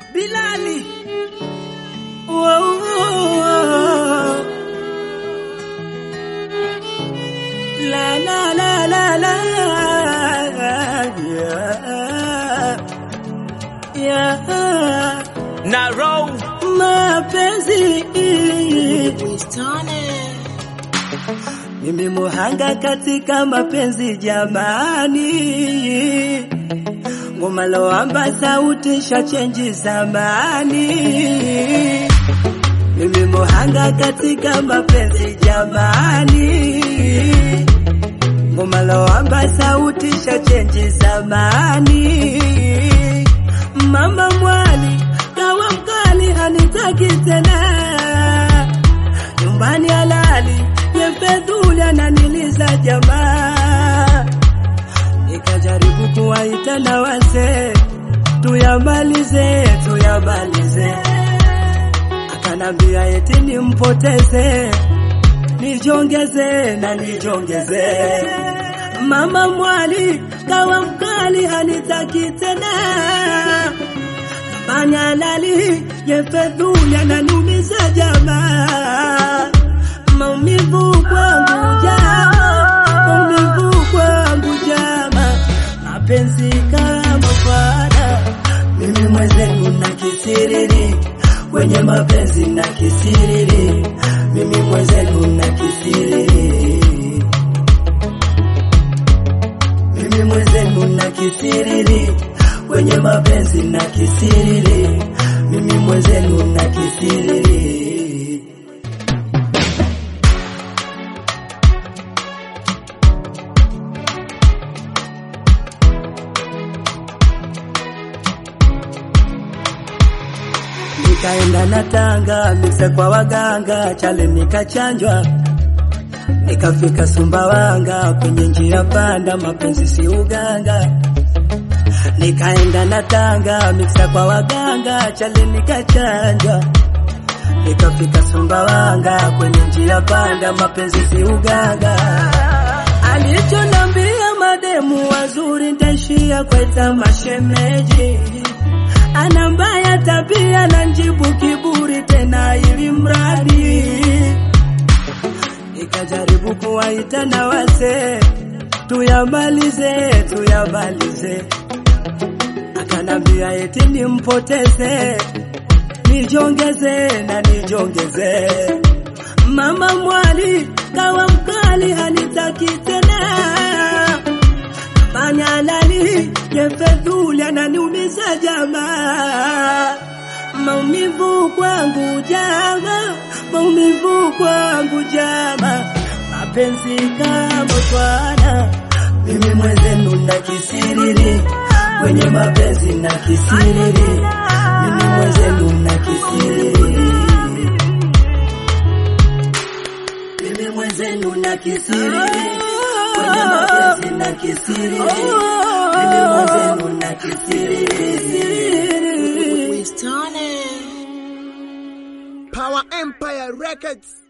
Bilali. Wow, wow. La la la la la. Yeah. Yeah. Naro Mapenzi mimi muhanga katika mapenzi jamani, ngoma loamba sauti shachenji zamani. Mimi muhanga katika mapenzi jamani, ngoma loamba sauti shachenji zamani. Mama mwali kawa mkali hanitaki tena nyumbani halali yefedhuli ananiliza jamaa, nikajaribu kuwaita na wazee tuyamalize tuyamalize, akanambia eti nimpoteze nijongeze na nijongeze. Mama mwali kawa mkali hanitaki tena Manyalali yefedhuli ananiumiza jamaa, maumivu kwangu jama, maumivu kwangu jama, mapenzi kama fada, mimi mwenzenu na kisiriri kwenye mapenzi na kisiriri, mimi mwenzenu na kisiriri, mimi mwenzenu na kisiriri kwenye mapenzi na kisiriri, mimi mwenzenu na kisiriri. Nikaenda na Tanga mikse kwa waganga, chale nikachanjwa, nikafika Sumbawanga, kwenye njia panda, mapenzi si uganga nikaenda na Tanga miksa kwa waganga, chale nikachanjwa, nikafika Sumbawanga, kwenye njia panda, mapenzi si uganga. Alichonambia mademu wazuri ntaishia kweta mashemeji, ana mbaya tabia na njibu kiburi tena, ili mradi nikajaribu kuwaita na wazee tuyamalize, tuyamalize akanambia eti nimpoteze nijongeze na nijongeze. Mama mwali kawa mkali hanitaki tena, manyalali yefedhuli ananiumiza jamaa, maumivu kwangu jama, maumivu kwangu jama, mapenzi kama twana, mimi mwenzenu na kisiriri kwenye mapenzi na kisiriri, mimi mwenzenu na kisiriri, mimi mwenzenu na kisiriri, kwenye mapenzi na kisiriri, mimi mwenzenu na kisiriri. Power Empire Records.